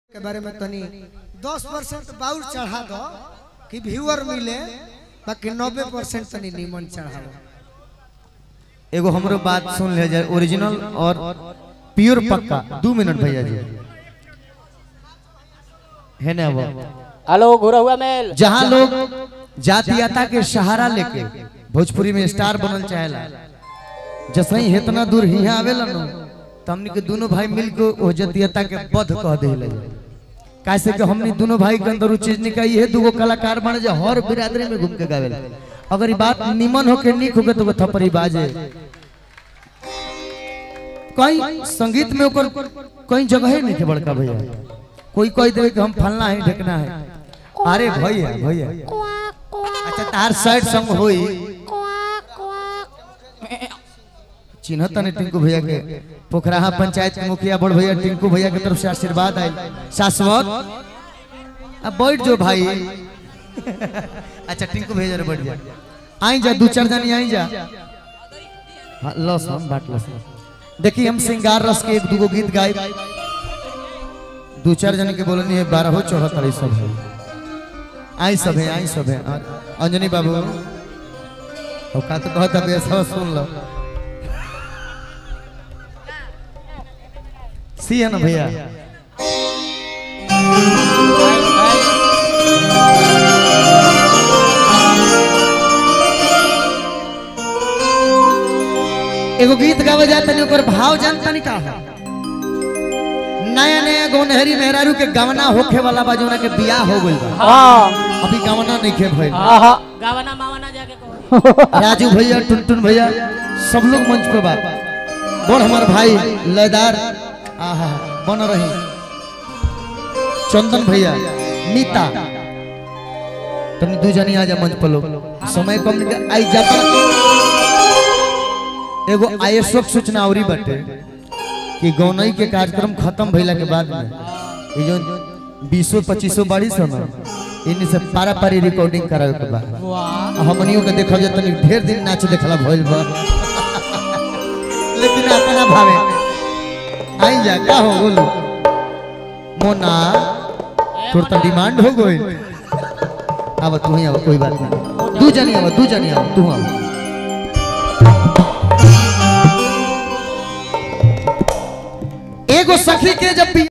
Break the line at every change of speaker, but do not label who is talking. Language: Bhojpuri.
के बारे में तनी दस परसेंट बाउर चढ़ा दो कि व्यूअर मिले बाकी नब्बे परसेंट तनी नीमन चढ़ाओ
एगो हमरो बात सुन ले जाए ओरिजिनल और प्योर पक्का दो मिनट भैया जी है ना वो
हेलो घुरा हुआ मेल
जहाँ लोग जातीयता के सहारा लेके भोजपुरी में स्टार बनल चाहेला जैसे ही इतना दूर हिया आवेला न तो हमनी के दोनों भाई मिलके ओ जातीयता के बध कह देले कैसे कि हमनी दोनों भाई के अंदर उ चीज निकाई है दूगो कलाकार बने जो हर बिरादरी में घूम के गावेला अगर ये बात निमन होके निक होके तो वो थप्पड़ी बाजे कहीं संगीत में ओकर कहीं जगह ही नहीं के बड़का भैया कोई कोई देवे कि हम फलना है ढकना है अरे भैया भैया अच्छा तार साइड संग होई चिन्हत नहीं टिंकू भैया के पोखराहा पंचायत के मुखिया बड़ भैया टिंकू भैया की तरफ से आशीर्वाद आई शाश्वत अब बैठ जो भाई अच्छा टिंकू भैया जरा बैठ जा आई जा दो चार जनी आई जा हाँ, लस हम बाट लस देखिए हम सिंगार रस के एक दूगो गीत गाए दो चार जन के बोलनी है बारह हो चौहत्तर ई सब है आई सब है आई सब है और अंजनी बाबू और का तो कहता बेसवा सुन लो सी है ना भैया एगो गीत गावे जाता नहीं ओकर भाव जानता नहीं का है नया नया गोनहरी मेहरारू के गवना होखे वाला बा जोना के बियाह हो गइल बा
हाँ
अभी गवना नहीं खे भइल
हाँ गावना मावना जाके कहो
राजू भैया टुनटुन भैया सब लोग मंच पे बा बोल हमार भाई लयदार आहा बन रही चंदन भैया मीता तुम दू जनी आ जा मंच पर लोग समय कम नहीं के- आई जाता एगो आयसक सूचना औरी बाटे कि गौनई के कार्यक्रम खत्म भइला के बाद में ये जो बीसो पच्चीसो बाड़ी सन इन्हीं से पारा पारी रिकॉर्डिंग करावे के बाद हमनियों के देखल जात तनी ढेर दिन नाच देखला भइल बा लेकिन अपना भावे आई जा का हो बोलो मोना तोर तो डिमांड हो गई अब तू ही अब कोई बात नहीं दू जनी अब दू जनी अब तू अब एगो सखी के जब भी